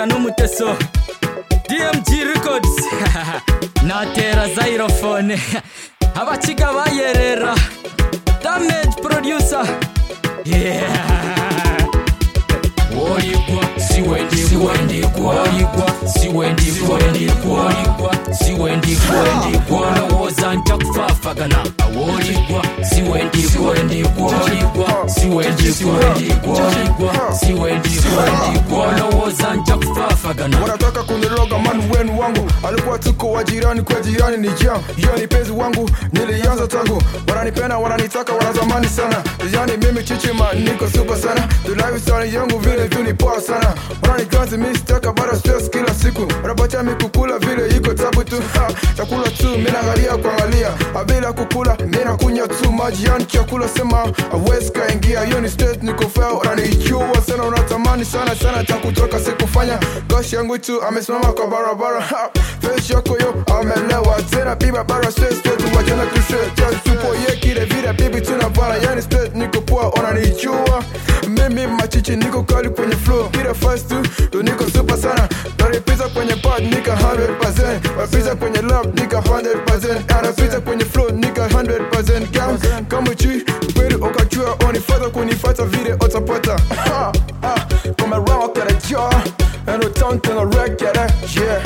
mukaga n'umuteso dmg records natera zairofone abakiga bayerera damage producer yeah Woligwa, siwendikwa, woligwa, siwendikwa, woligwa, siwendikwa, olowooza nja kufaafagana awoligwa siwendikwa woligwa siwendikwa woligwa siwendikwa olowooza nja kufaafagana wanataka kuniroga manu wenu wangu alikuwa tuko wa jirani kwa jirani ni jam hiyo ni penzi wangu nilianza tangu wananipenda wananitaka wanatamani sana yani mimi chichima niko super sana tulaivisani yangu vile tu ni poa sana wananikanzi mi sitaka bado stress kila siku wanapatia mi kukula vile iko tabu tu ha, chakula tu mi naangalia kuangalia bila kukula mi nakunywa tu maji yani chakula sema awezi kaingia hiyo ni stress niko fair wananijua sana unatamani sana sana cha kutoka sikufanya gosh yangu tu amesimama kwa barabara ha, face yako yo amelewa tena biba bara stress straight wajana tu straight just tupo ye kile vile bibi tunavana yani straight niko poa unanijua mimi machichi niko kali kwenye flow kila fast tu ndo niko super sana Nalipita kwenye pad nika 100% Wapita kwenye lap nika 100% Anapita kwenye flow nika 100% Gam kama chui kweli ukachua Unifata kunifata vile utapata Ha, ha, Kama rock at a jar And a tongue to a wreck at a yeah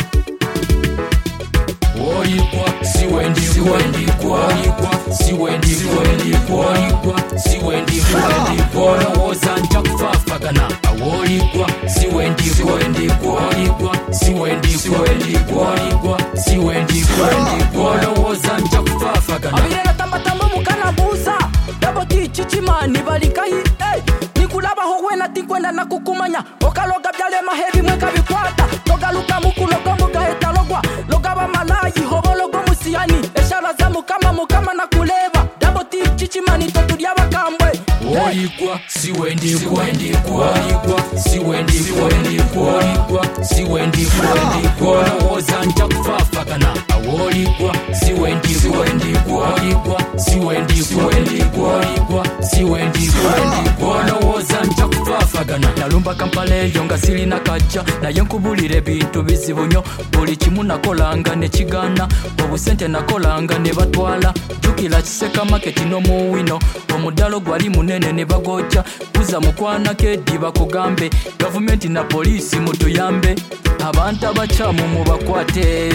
woligwa siwendikwa woligwa siwendikwa woligwa siwendikwa olowooza nja kufaafagana awoligwa siwendikwa woligwa siwendikwa woligwa siwendikwa olowooza nja kufaafagana abire natambatamba mukanabuza dabo tichichimani balikahi hey. nikulabaho wena tinkwenda nakukumanya okaloga byalema hebi mweka bikwata togaluka mukulogo mugahetalogwa logaba malayi hobologo musiyani eshara za mukama mukama nakuleba dabo tichichimani totulya bakambwe woligwa siwendikwa woligwa siwendikwa woligwa siwendikwa olowooza nja kufaafagana awoligwa siwendikwa woligwa siwendikwa woligwa siwendikwa olowooza nja kufaafagana nalumba kampala eyo nga sirina kajja naye nkubulira ebintu bizibu nnyo buli kimu nakolanga ne kigaana obusente nakolanga ne batwala jjukira kiseka maketi n'omuwino omuddalo gwali munene ne bagojja kuza mukwanako eddi bakugambe gavumenti na poliisi mutuyambe abantu abakyamu mubakwate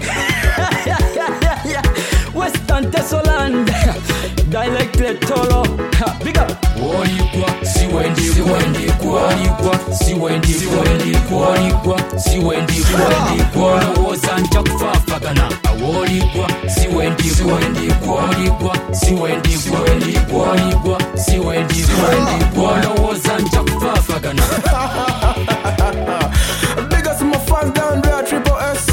western tesoland directed tolo big up woligwa siwendikwa woligwa siwendikwa woligwa siwendikwa olowooza nja kufaafagana awoligwa siwendikwa woligwa siwendikwa woligwa siwendikwa olowooza nja kufaafagana Big up to my fans down there, Triple S